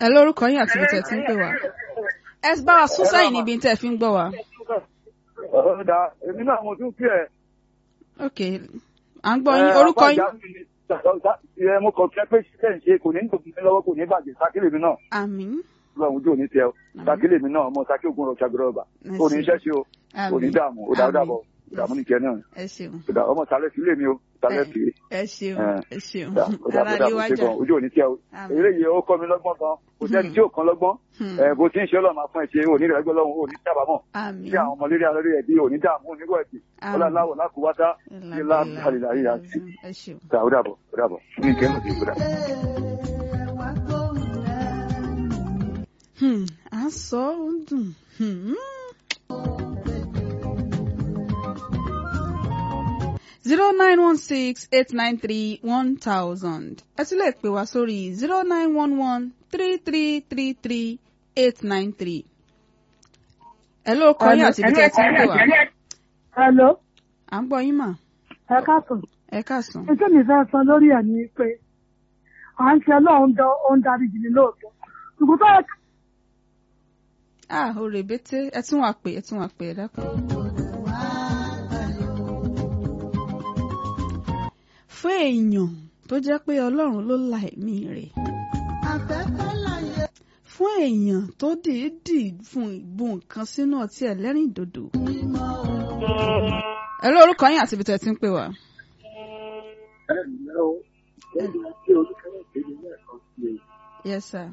ẹ lórúkọ yín àti ibi tẹ̀ tí ń pè wá. ẹ bá wa sún sẹ́yìn níbi tẹ̀ fi ń gbọ́ wa. ọ̀dà èmi náà mo tún kí ẹ. ok à ń gbọ́ yín orúkọ yín. ẹ mo kàn fẹ́ pé ṣiṣẹ́ ń ṣe kò ní gbòmí lọ́wọ́ kò ní bàjẹ́ sákìlì mi náà àmín. lọ́wọ́ ojú òní tẹ ọ sákìlì mi náà ọmọ sákì ògùn rọ̀ ṣàgbọ́dọ̀ ọba kò ní iṣẹ́ ṣe o kò ní dààmú ó dàrú dàbọ̀ ìdààmú nìkẹ́ náà ẹ ṣeun ìdà ọmọ sálẹ̀ sílé mi o sálẹ̀ sí ẹ ṣeun ẹ ṣeun ọ̀dà ara ọ̀dà lè mo ṣe wájà. gan ojú òní tẹ o Àmín. eré yìí ó kọ́ mi lọ́gbọ́n gan kò sẹ́ni tí ò kan lọ́gbọ́n Hmm. ẹ bó ti ń ṣe ọlọ́run máa fún ẹ ṣe òní rẹ̀ gbọ́ lọ́hùn òní sábàámọ̀ àmín. tí àwọn ọmọ lérí alẹ́ ẹbí òní dààmú onígbọ̀ ẹ̀sìn Àmín. ọlọ́láwọ̀ lákùúwátá ilá àlìlá yíyá sí ẹ ṣeun. ta ó dàbọ̀ ó dàbọ̀ ní ìkẹ́nu ti gbọdọ̀. Hmm, à ń sọ ó ń dùn. Hmm. zero nine one six eight nine three one thousand ẹ tún lè pè wá sórí zero nine one one three three three three eight nine three. ẹ ló kọ yín àti ibi tí ẹ ti ń pè wá. Hello, à ń gbọ́ yín mà ẹ káàsán. ẹ káàsán. Iṣẹ́ mi fẹ́ sọ lórí ẹ̀ ni pé à ń ṣe lọ́hùn dán ó ń darí jìnnì lóòótọ́. Ṣùgbọ́n tó yẹ ká ah o rèbété ẹ tún wà pé ẹ tún wà pé ẹ dákun. fún èèyàn tó jẹ́ pé ọlọ́run ló la ẹ̀mí rẹ̀. fún èèyàn tó dìídì fún ìbò nǹkan sínú ọtí ẹlẹ́rìn dòdò. ẹ lórúkọ yín àti ibi tẹ́ ẹ ti ń pè wá. yes sir.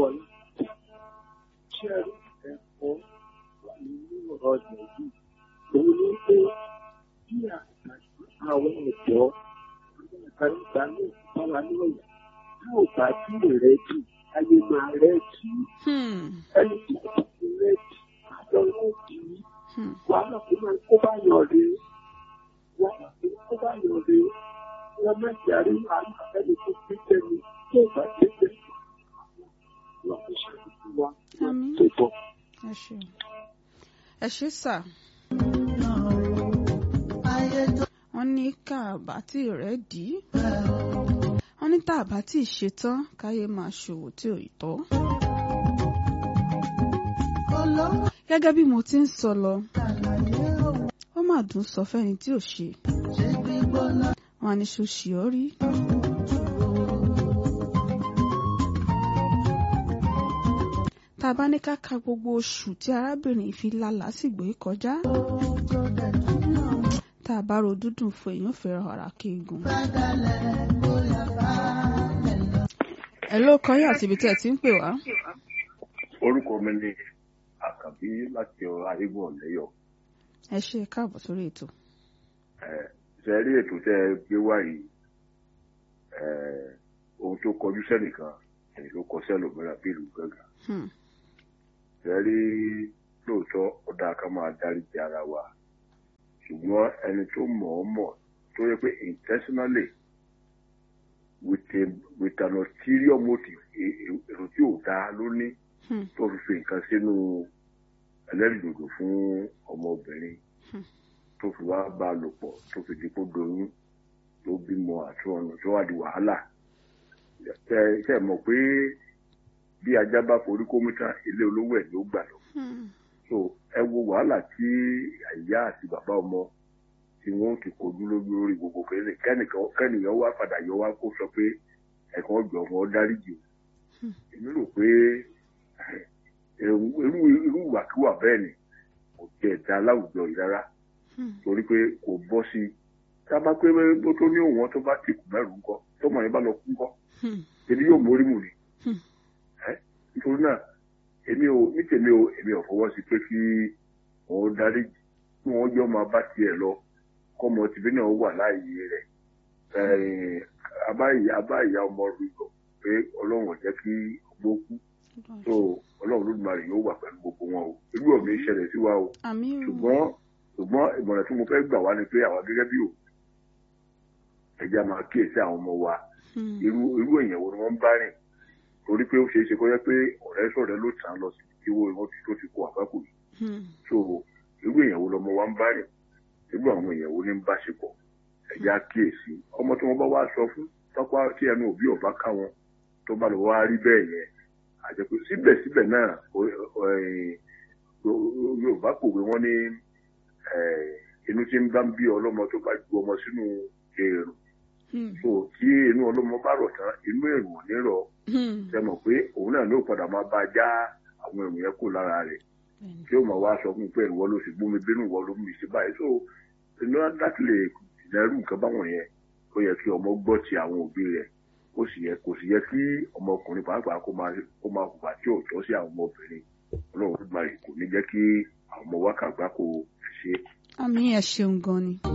àwọn ọ̀dọ́ àgbàlagbà náà báwa náà yà tá ò bá tí ì rẹ́dì ayé máa rẹ́dì Hmm. ẹni tí kò bá ti rẹ́dì àjọ rẹ́dì Hmm. wàhálà tó máa kó bá yàn rè wàhálà tó kó bá yàn rè wọn má jàre wàhálà ẹni tó gbé jẹni tó bá gbé jẹni wọn kò ṣàkóso wa wọn Àmín. tó bọ. ẹ ṣé ẹ ṣé sà. wọ́n ní káàbá tí rẹ̀ dì í. wọ́n ní tàbá tí ì ṣetán káyé máa ṣòwò tí ò tọ́. gẹ́gẹ́ bí mo ti ń sọ lọ ó mà dùn sọ fẹ́ni tí ò ṣe. wọ́n á ní ṣó ṣì ọ́ rí. tá a bá ní ká ka gbogbo oṣù tí arábìnrin fi la lásìgbò yìí kọjá tá a bá ro dúdùn fún èèyàn fẹ́ràn ọ̀rá kéegun. ẹ ló kọ́ yín àti ibi tí ẹ ti ń pè wá. orúkọ mi ni àkàbí láti ayégun ọ̀lẹ́yọ̀ ẹ ṣe káàbọ̀ sórí ètò. ṣe rí ètò tẹ ẹ gbé wá yìí eh, ohun tó kọjú sẹ́nìkan ẹni tó kọ sẹ́lòmíràn bí ìlú gángan Hmm. ṣe rí lóòótọ́ ọ̀dà ká máa dáríji ara wa ṣùgbọ́n ẹni tó mọ̀ ọ́ mọ̀ tó yẹ pé intentionally with, a, with an ulterior motive e- e- èrò tí ò dáa ló ní Hmm. tó fi fi nǹkan sínú ẹlẹ́rìndòdò fún ọmọbìnrin Hmm. tó fi wá bá a lò pọ̀ tó fi di kó doyún tó bímọ àti ọ̀nà tó wà di wàhálà ṣe ṣe mọ̀ pé bí ajá bá forí kó mú tán ilé olówó ẹ̀ ló gbà lọ Hmm. so ẹ wo wàhálà tí ìyá àti bàbá ọmọ tí wọn ti kojú lójú lórí gbogbo kẹrin kẹnìkan kẹnìyàn wá padà yọ wá kó sọ pé ẹ̀kan ọjọ́ wọn dáríjì o Hmm. èmi rò pé irú irú ìwàkiwà bẹ́ẹ̀ ni kò tiẹ̀ dá láwùjọ yìí rárá Hmm. torí pé kò bọ́ sí i tá a bá pé bó tó ní òun tó bá ti kù mẹ́rù ńkọ́ tọmọ yẹn bá lọ kú ńkọ́ Hmm. èmi yóò mórí mù ni Hmm. ẹ nítorí náà èmi ò ní tèmi ò èmi ò fọwọ́ sí pé kí wọn darí kí wọn jọ máa bá tiẹ̀ lọ kọ́mọ tìbí náà wà láàyè rẹ̀ ẹ̀ abáyé abáyé ọmọ rẹ̀ lọ pé ọlọ́run ò jẹ́ kí ọgbó kú so ọlọ́run lódùmarè yóò wà pẹ̀lú gbogbo wọn o irú ọ̀mí ìṣẹ̀lẹ̀ sí wa o àmì o. ṣùgbọ́n ṣùgbọ́n ìmọ̀ràn tí mo fẹ́ gbà wá ni pé àwa gẹ́gẹ́ bí o ẹja máa kíyèsí àwọn ọmọ wa Hmm. irú irú èèyàn wo ni wọ́n ń bá rìn torí pé ó ṣeé ṣe kó yẹ pé ọ̀rẹ́ sọ̀rẹ́ ló tàn án lọ sí tí wo wọn tó ti kó àbákù yìí Hmm. so irú èèyàn wo lọmọ wa ń bá rìn irú àwọn èèyàn wo ni ń bá ṣe pọ̀ ẹja kíyèsí ọmọ tí wọ́n bá wá sọ fún tọ́pá tí ẹnu òbí ọ̀bá ká wọn tó bá lọ wá rí bẹ́ẹ̀ yẹn àjẹpé síbẹ̀síbẹ̀ náà yorùbá kòwé wọn ní inú tí ń bá ń bí ọlọ́mọ tó bá ju ọmọ sínú èrò so tí inú ọlọ́mọ bá rọ̀ tán inú èrò ò ní rọ̀ ṣe mọ̀ pé òun náà ló padà máa bá já àwọn èrò yẹn kó lára rẹ̀ tí ó máa wá sọ fún un pé ìwọ ló sì gbó mi bínú ìwọ ló mú mi sí báyìí so inú láti lè dẹrù nǹkan báwọn yẹn ó yẹ kí ọmọ gbọ́ ti àwọn òbí rẹ̀ ó sì yẹ kò sì yẹ kí ọmọkùnrin pàápàá kó máa kó máa hùwà tí ò tọ́ sí àwọn ọmọbìnrin ọlọ́run gbà kò ní jẹ́ kí àwọn ọmọ wákàgbá kò ṣe. àmì ẹ ṣeun gan ni.